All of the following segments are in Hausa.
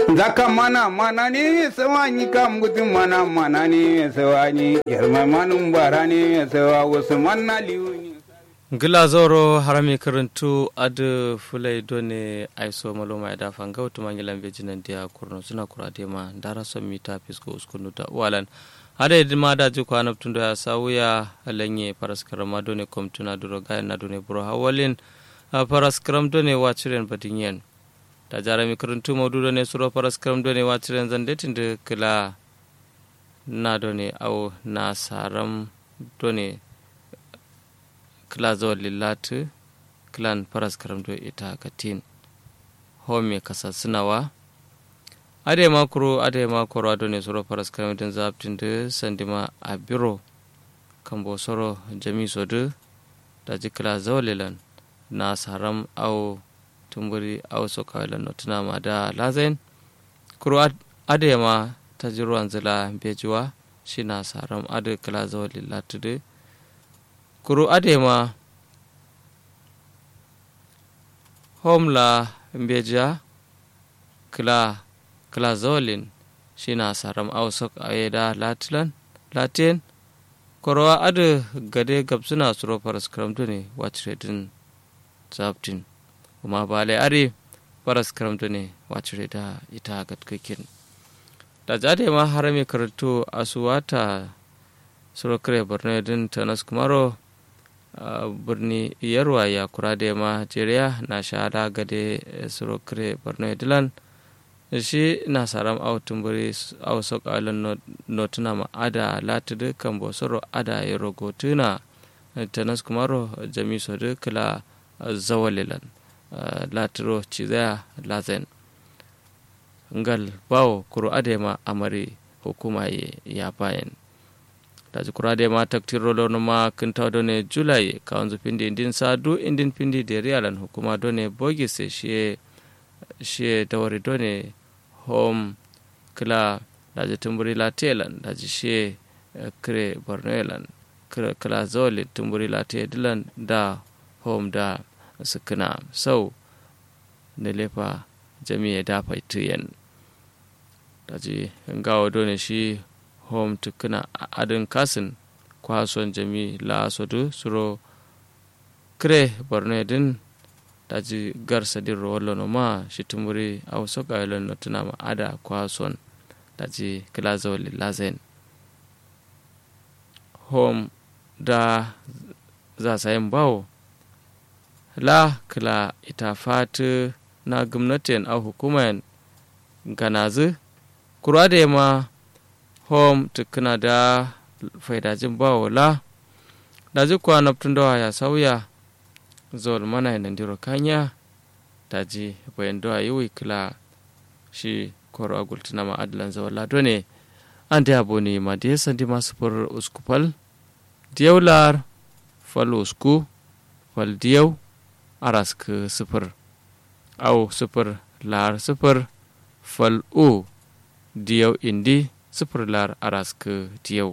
zaka mana mana ne sawa ni kam gutu mana mana ne sawa ni yarma manum bara ne sawa wasu manna liuni gila zoro harami karantu adu fulai done aiso maloma da fanga utu mangilan bejinan dia kurno suna kurade ma dara son mita fisko uskunu da walan hada yadda ma da ji kwana tun da ya sawuya alanye paraskara ma done komtuna duro gayan na done buro hawalin paraskaram done waciren badinyen da jarami karantu maudu done suro paraskaram done waciren zandetin da kila na done au na saram done kila zuwa lillatu kilan faras karamdo ita katin home kasa sinawa ade makuro ade makuro ado ne soro faras karamdin zabtin da sandima a biro kambo soro jami sodu da ji kila zuwa lilan na saram au tumburi au sokawilan notuna ma da lazain kuro ade ma ta ji ruwan zila bejuwa shi na saram ade kila zuwa lillatu da kuru adema homla mbeja kla kla zolin shina saram ausok ayeda latlan latin korowa adu gade gabsuna suro faras karamtu ne wacire zabtin kuma bale are faras karamtu ne wacire da ita gatkakin da jade ma harami karatu asuwata suro kare borno din tanas kumaro Uh, birni yarwa ya kura da ma jeriya na shahada gade suro kire borno dilan shi na saram au tumburi au sok alan notuna ma ada latudu kan bosoro ada ya rogotuna tanas kumaro jami sodu kila zawalilan uh, laturo cizaya lazen ngal bawo kuro adema amari hukuma ya bayan daji kurade ma taktiro lono ma kinta done julai kawanzu pindi indin sadu indin pindi de rialan hukuma done bogise shie shie dawari done home kila daji tumburi la telan daji shie kre bornelan kila zoli tumburi la te dilan da home da sukuna sau ne lefa jami'a da faitiyan daji ngawo done shi home tukuna adin kasin kwason jami la sodu suro kre borno din daji garsa din rowolo no ma shitumburi au soka yelon no tuna ma ada kwason daji kila zawali lazen home da za sayin bawo la kila ita fatu na gwamnatin au hukuman ganazu kura da ma home tukuna da faidajin bawola da ji kuwa naftun dawa ya sauya zuwa mana yanan diro kanya da ji bayan dawa yi wikila shi koro agultuna ma adalan zawon lado ne an da yabo ne ma da ya sandi masu fur uskupal diyaular fal usku fal diyau arask sufur au sufur lar sufur fal u diyau indi sifir lar araska tiyau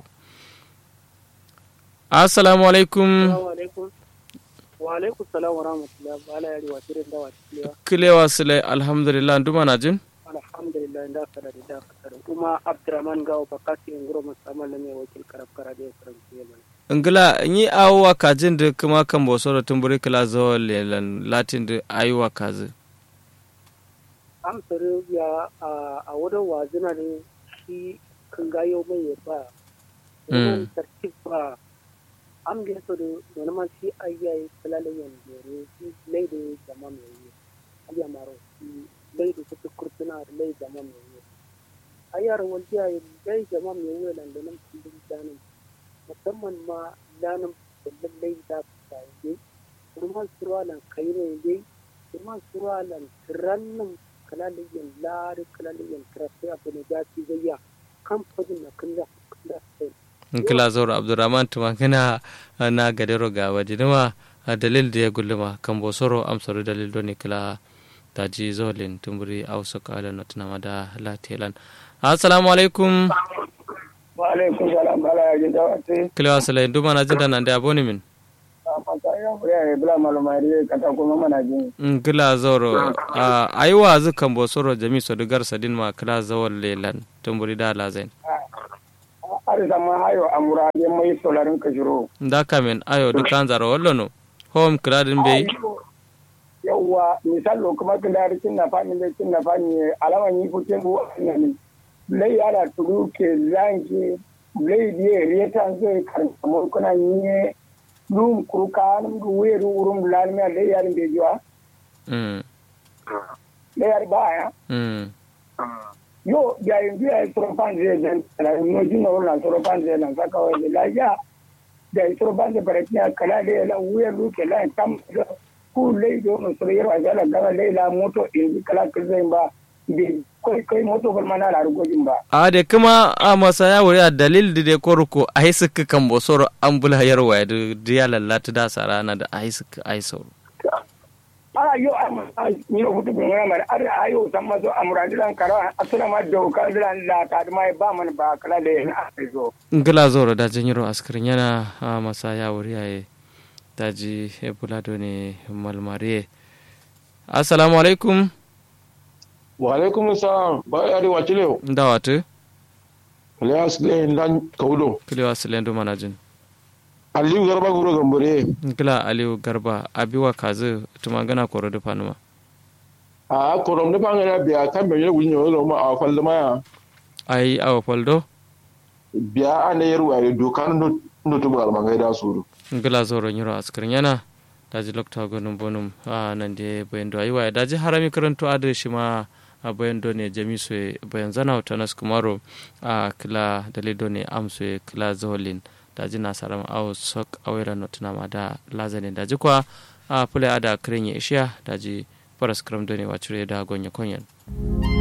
assalamu alaikum wa alaikum salam wa rahmatullahi wa ala yari wa tirin da wa tilewa kilewa sile alhamdulillah nduma na jin alhamdulillah da kada da da kada kuma abdurrahman gawo bakati ngoro musamman ne wakil karab kara da karam yemen ngila yi awwa kajin da kuma kan boso da tumburi kila zo lelan latin da ayuwa kazi an sare ya a wurin wazina ne shi kan gayo mai ya ba wannan tartib ba am ge so do wani ma shi ayya kalale yan dore shi lai da jama mai yi ayya maro shi lai da su kurtuna da lai jama mai yi ayya ran wani ya lai jama mai yi lan da nan cikin danin musamman ma danin da lai da ta yi kuma surwalan kai ne dai kuma surwalan rannan kalaliyan lari kalaliyan kirafi abu ne da ci zayya kamfanin na kalla kalla sai kila zoro abdurrahman tuma kana na gadero ga wajinima dalil da ya gulluma kan bosoro amsaru dalil doni kila taji zolin tumburi auso kala na tunama da latelan assalamu alaikum wa alaikum salam bala ya gida wate kila wasala nduma na jinda nan da aboni min mata ya ya bula malumari kata kuma mana jin ngila zoro a aiwa zu kan bo soro jami so dugar sadin ma kila zawol lelan tumburi da lazen ari sama hayo amura ye mai solarin ka shiro nda kamen ayo dukan zaro wallono home kila din be yawwa misalo kuma kan da rikin na fani da kin na fani alaman yi fukin bu ne lai ala tudu ke zanki lai die rieta zai kan kamar kuna yi dum kuruka num du weru urum lalmi lai yarin be jiwa mm lai yar baya mm yo ya yin biya tropan zai dan la no jino na tropan zai nan saka wa la ya da tropan zai bare tiya kala da la weru ke la tam ku lai do no so yero ajala gama lai la moto in kala kirzain ba bi kai kai moto bal mana la rugojin ba a de kuma a masa ya wuri a dalil da de koruko a hisik kan bo soro an bula yarwa da diya lallata da sarana da a hisik ai soro a yo a ni ro futu bin wala mara ar ayo samma so amuradilan kara asuna ma do ka dilan la ta ma ba man ba kala da na azo ngila zoro da janyiro askirin yana a masa ya wuri a daji ebulado ne malmariye assalamu alaikum wa alaikum salam ba ya da wakile da watu Elias Glen dan kaudo kilewa silendo manajin Aliyu Garba Guro Gambore ngila aliyu garba abiwa kazi tumangana koro da fanuma a korom ne bangare biya kan be yewu nyo lo ma a falda ma ai awa faldo biya ane yeru ay do kan no no to bal mangai da suru ngila zoro nyiro askirin yana daji lokta gonum bonum a nan de bayando aiwa daji harami karanto adu shi ma a bayando ne jamiso bayan zana tanas kumaro a kila dalido ne amso kila zolin daji na saram aw sok awera notuna ma da lazane daji kwa a pule ada kirin ya ishiya daji paras kram done wacure da gonya konyan